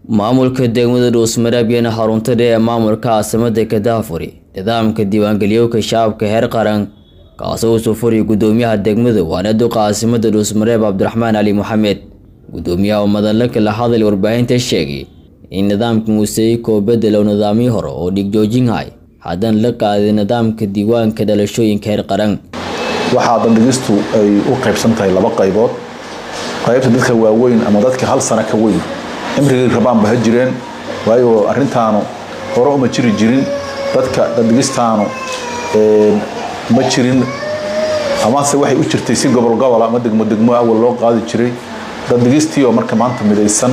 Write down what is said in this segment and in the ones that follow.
maamulka degmada dhuusmareebyana xaruntada ee maamulka caasimada kadaafuri nidaamka diiwaangeliyowka shacabka heer qaran kaasoo usoo furiya gudoomiyaha degmada waana duqa caasimada dhuusmareeb cabdiraxmaan cali maxamed gudoomiyaha oo madalaka la hadal warbaahinta sheegay in nidaamka museiko bedelo nidaamyo hore oo dhigjoojinhay haddana la qaaday nidaamka diiwaanka dhalashooyinka heer qaran waxaa bandhigistu ay u qaybsan tahay laba qaybood qaybta dadka waaweyn ama dadka hal sano ka weyn cimrigii rabaanba ha jireen waayo arintaanu hore uma jiri jirin dadka bandhigistaanu ma jirin amase waxay u jirtay si gobol gobol ama degmo degmo awal loo qaadi jiray bandhigistii oo marka maanta midaysan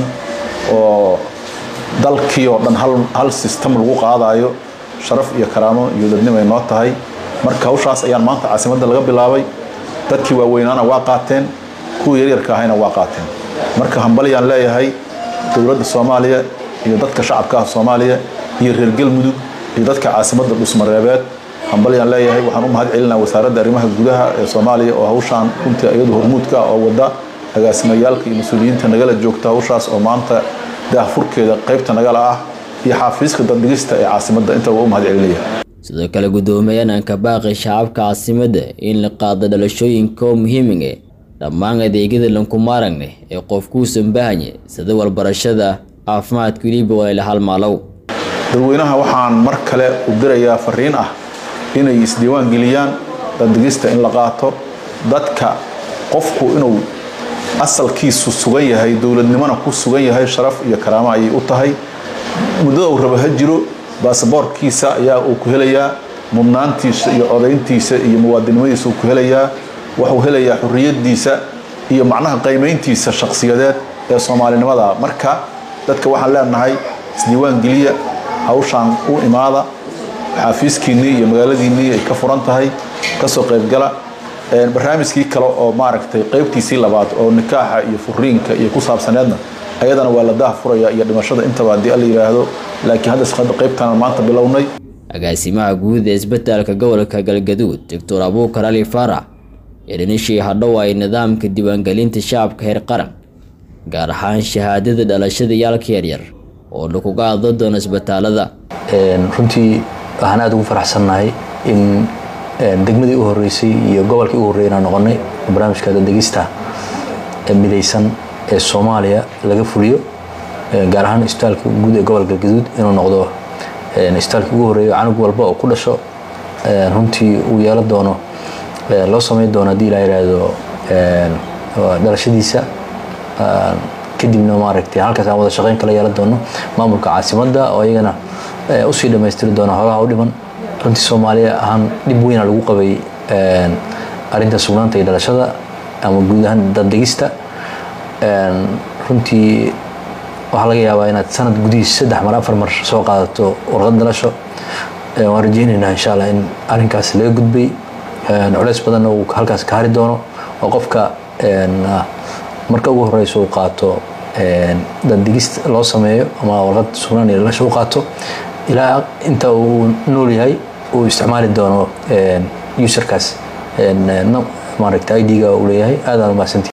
oo dalkii oo dhan hal sistem lagu qaadayo sharaf iyo karaamo iyo dadnimo ay noo tahay marka hawshaas ayaan maanta caasimadda laga bilaabay dadkii waaweynaana waa qaateen kuwii yaryarka ahayna waa qaateen marka hambalyaan leeyahay dowladda soomaaliya iyo dadka shacabka ah soomaaliya iyo reer galmudug iyo dadka caasimadda dhusmareebeed hambalyaan leeyahay waxaan u mahad celinaa wasaaradda arrimaha gudaha ee soomaaliya oo hawshaan runtii iyadu hormuudka ah oo wada agaasimayaalka iyo mas-uuliyiinta nagala joogta hawshaas oo maanta daahfurkeeda qaybta nagala ah iyo xaafiiska dandhigista ee caasimadda inta waa u mahad celinaya sidoo kale guddoomiyahan ka baaqi shacabka caasimadda in la qaado dhalashooyinka oo muhiimiga dhammaan adeegyada lankumaaragne ee qofkuusan baahanye sida walbarashada caafimaadka weliba waa la halmaalow dadweynaha waxaan mar kale u dirayaa fariin ah inay isdiiwaan geliyaan dandhigista in la qaato dadka qofku inuu asalkiisu sugan yahay dowladnimona ku sugan yahay sharaf iyo karaamo ayay u tahay muddada uu raba ha jiro baasaboorkiisa ayaa uu ku helayaa mudnaantiisa iyo codayntiisa iyo muwaadinimadiisa uu ku helayaa wuxuu helayaa xuriyadiisa iyo macnaha qaymayntiisa shakhsiyadeed ee soomaalinimada marka dadka waxaan leenahay isdiiwaan geliya hawshaan u imaada xaafiiskiinnii iyo magaaladiinnii ay ka furan tahay kasoo qaybgala barnaamijkii kale oo maaragtay qaybtiisii labaad oo nikaaxa iyo furiinka iyo ku saabsaneedna ayadana waa la daah furaya iyo dhimashada intaba haddii alla yidhaahdo laakiin hadda shaqada qaybtaan maanta bilownay agaasimaha guud ee isbitaalka gobolka galgaduud doctor abuukar ali faarax eedhanishii hadhow ay nidaamka diiwaangelinta shacabka heer qaran gaar ahaan shahaadada dhalashada yaalka yaryar oo lakuga hadlo doono isbitaalada runtii waxaan aada ugu faraxsannahay in degmadii u horeysay iyo gobolkii u horreeyay inaan noqonay barnaamijka dadegista midaysan ee soomaaliya laga fuliyo gaar ahaan isbitaalka guud ee gobolka galgaduud inuu noqdo isbitaalkii ugu horreeyo canug walba oo ku dhasho runtii uu yeelo doono loo samayn doono haddii ilaa yidhaahdo dhalashadiisa kadibna maaragtay halkaas aan wada shaqayn kala yeelan doono maamulka caasimadda oo iyagana usii dhammaystiri doona holaha u dhiman runtii soomaaliya ahaan dhib weyna lagu qabay arinta sugnaanta iyo dhalashada ama guud ahaan daddegista runtii waxaa laga yaabaa inaad sanad gudihiis saddex mar afar mar soo qaadato warqad dhalasho waan rajeynaynaa insha allah in arrinkaas laga gudbay culeys badanna uu halkaas ka hari doono oo qofka marka ugu horeysa uu qaato daddegist loo sameeyo ama warqad sugnaan iyo dhalasho u qaato ilaa inta uu nool yahay uu isticmaali doono userkaas maaragta id-ga uu leeyahay aadaan umahadsantii